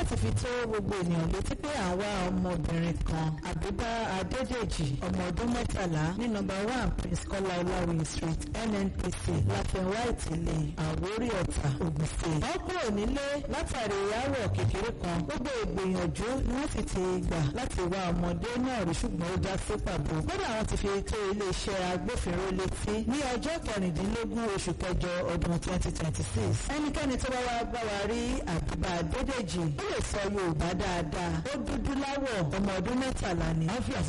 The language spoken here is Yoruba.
láti fi tó gbogbo ènìyàn létí pé àwa ọmọbìnrin kan àbíbá adédèjì ọmọ ọdún mẹ́tàlá ní nọ́mbà one prince kọ́lá ọláwìyí street nnpc láfẹnwá ìtìlẹ̀ àwórí ọ̀tà ògùn state. wọ́n kúrò nílé látàrí ìyáwó kékeré kan gbogbo ìgbìyànjú ni wọ́n sì ti gbà láti wá ọmọdé náà rí ṣùgbọ́n ó já sí pàbó. kódà wọ́n ti fi tó iléeṣẹ́ agbófinró létí ní ọjọ́ kẹrìndínlógún oṣù kẹjọ ọdún twenty twenty six. ẹnikẹ́ni tó bá wá bá wa rí àbíbá adédèjì ó lè sọ yorùbá dáadáa ó dúdú láwọ̀ ọmọ ọdún mẹ́tàlá ni.